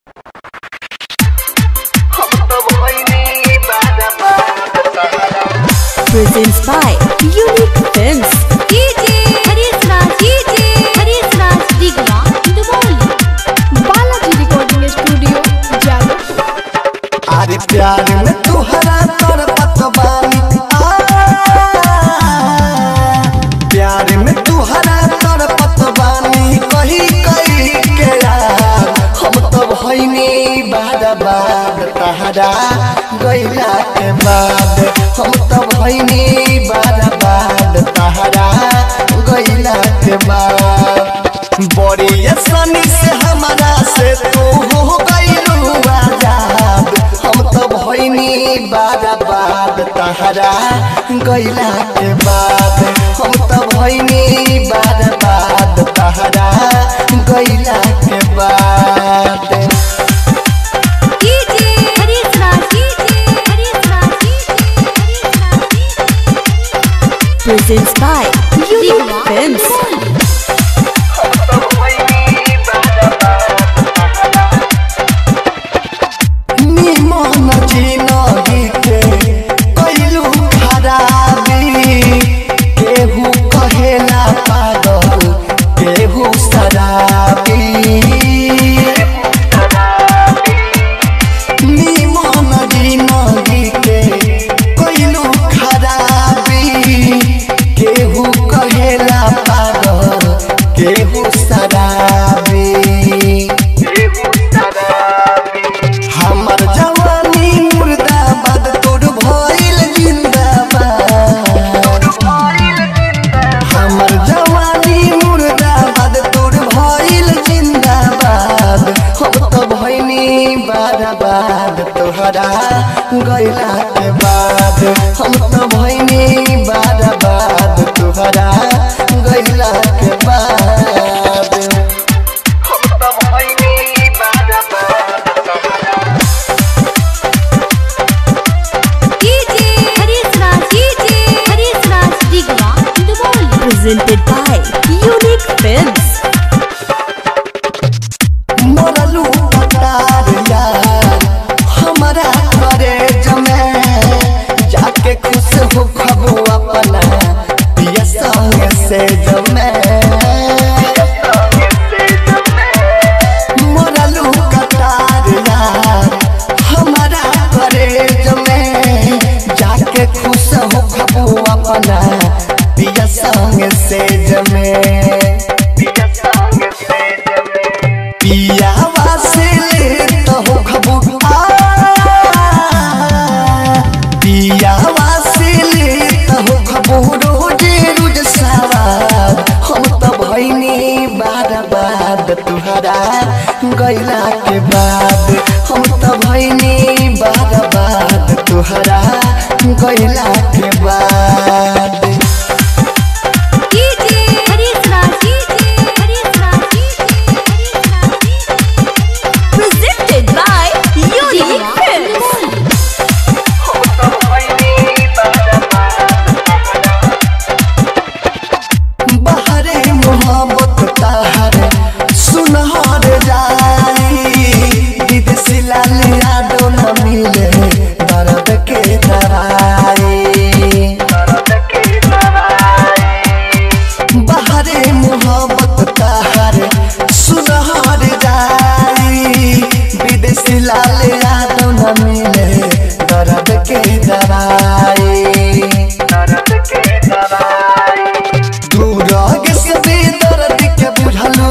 presents by Unique Films. DJ Harish Raj DJ Harish Raj Digwa Duboli Balaji recording studio जालो अरे प्यार में तुहरा तर पतवानी प्यार में तुहरा तर पतवानी कही कही के यार हम तो भैनी बाद बाद तहरा गैला के बाद हम तो भैनी बाद बाद तहरा गैला के बाद बड़ी आसानी से हमारा से तू हो गइलू आजाद हम तो भइनी बार बाद तहरा गइला के बाद हम तो भइनी बार बाद तहरा गइला के बाद DJ Harish Raj DJ Harish Raj DJ Harish Raj presents by Unique Films. निमन जिनगी के कैलू खराबी केहू कहेला पागल केहू शराबी निमन जिनगी के कैलू खराबी केहू कहेला पागल केहू शराबी हमर जवानी मुर्दाबाद तोर भइल जिंदाबाद हमर जवानी मुर्दाबाद तोर भइल जिंदाबाद हम तो भइनी बाराबाद तोहरा गइला के बाद हम तो भइनी बाराबाद तोहरा गइला के बाद हम तो भइनी बाराबाद तोहरा DJ Harish Raj DJ Harish Raj Digwa Duboli Presented by Unique Films. मरलू पतार यार हमारा करे जमे जाके खुश हो खबो अपना पिया संग से जमे मरलू कतार यार हमारा करे जमे जाके खुश हो खबो अपना पिया संग से जमे पिया संग से जमे पियावा से लेत हो खबू पियावा से लेत हो खबू रोजे रोज सवार हम तो भइनी बार बाद तुहरा गइला के बाद हम तो भइनी बार बाद तुहरा गइला के बाद DJ Harish Raj DJ Harish Raj DJ Harish Raj Presented by Unique Films. बहरे मोहब्बत ताहर सुनहर जाई दीद सिलालिया डोल मिले दर्द के दराई बहरे मोहब्बत ताहर सुनहर जाई विदेशी लालिया डोल मिले दर्द के दराई दर्द के दराई दूर आगे से बेदर्द के बुझलू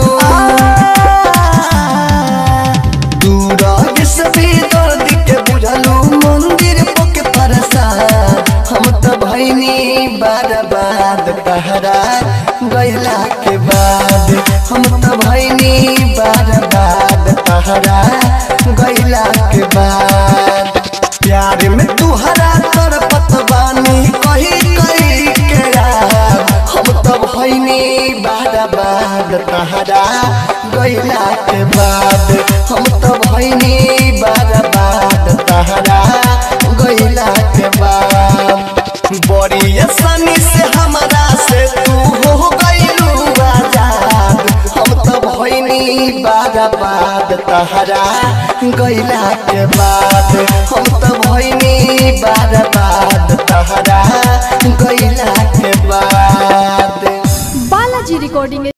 दूर आगे से बेदर्द के बुझलू मंदिर पोके परसाद हम तो भैनी बार बाद तहरा गैला के बाद हम तो भैनी बार बाद तहरा गैला के तहरा गैला के बाद हम तो भैनी बर्बाद तहरा गैला के बाद बालाजी रिकॉर्डिंग